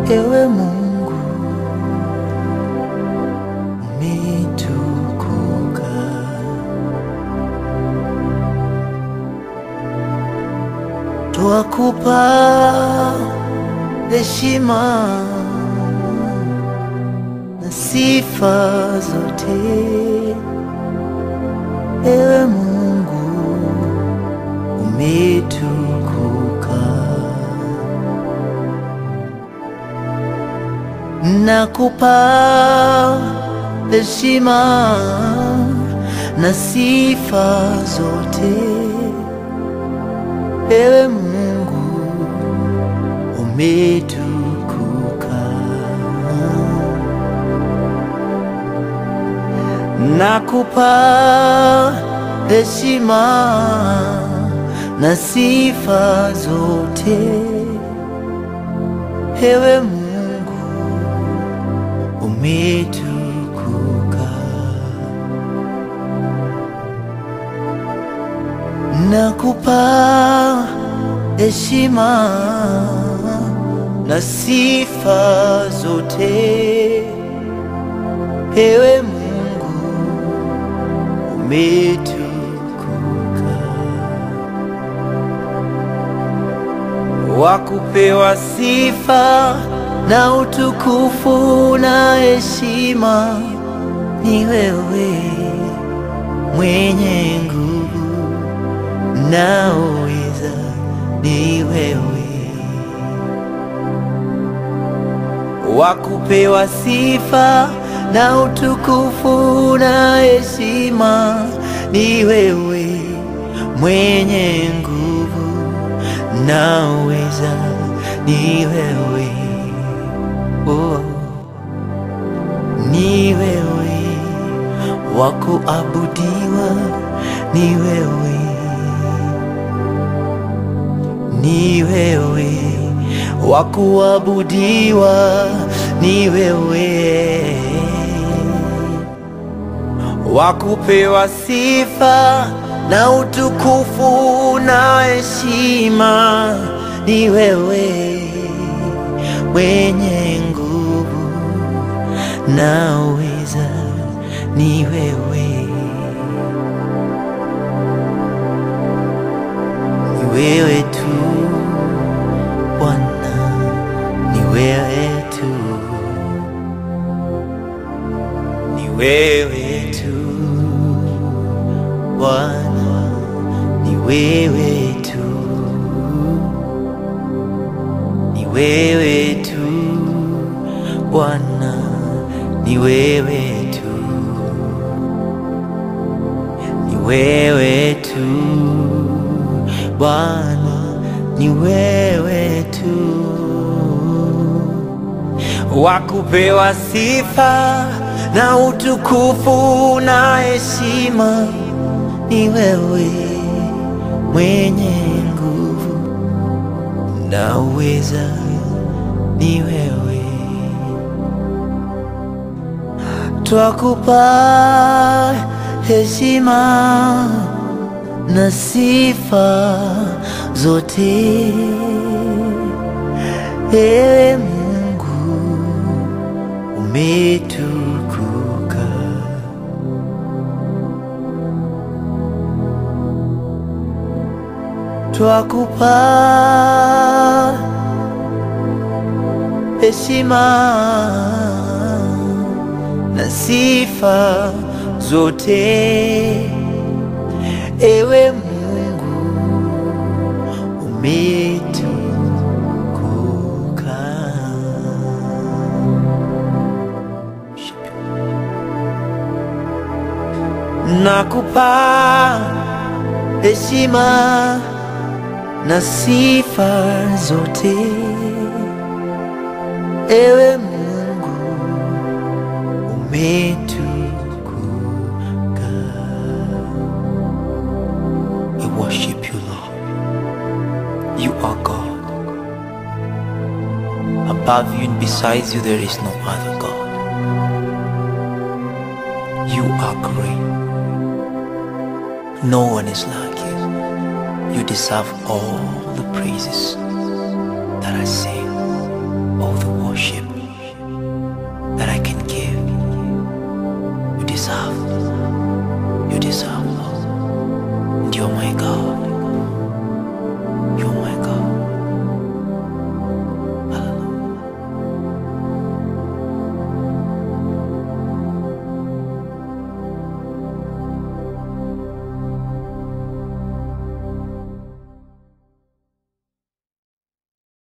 ewe Mungu umetukuka. Twakupa heshima na sifa zote, ewe Mungu umetukuka. Nakupa heshima na sifa zote, ewe Mungu umetukuka. Nakupa heshima na sifa zote, ewe Mungu umetukuka. Nakupa heshima na sifa zote, ewe Mungu umetukuka. Wakupewa sifa na utukufu na heshima ni wewe mwenye nguvu na uweza ni wewe wakupewa sifa na utukufu na heshima ni wewe mwenye nguvu na uweza ni wewe oh. ni wewe wa kuabudiwa ni wewe ni wewe wa kuabudiwa ni wewe wa kupewa sifa na utukufu na heshima ni wewe mwenye nguvu na uweza ni wewe ni wewe tu Bwana, ni wewe tu, ni wewe tu Bwana, ni wewe tu, ni wewe tu Bwana, ni wewe tu, ni wewe tu Bwana, ni wewe tu wakupewa sifa na utukufu na heshima, ni wewe mwenye nguvu na uweza, ni wewe twakupa heshima na sifa zote, ewe Mungu umetukuka. Twakupa heshima na sifa zote Ewe Mungu umetukuka. Nakupa heshima na sifa zote, ewe Mungu umetukuka. We worship you, Lord. You are God. Above you and besides you, there is no other God. You are great. No one is like you. You deserve all the praises.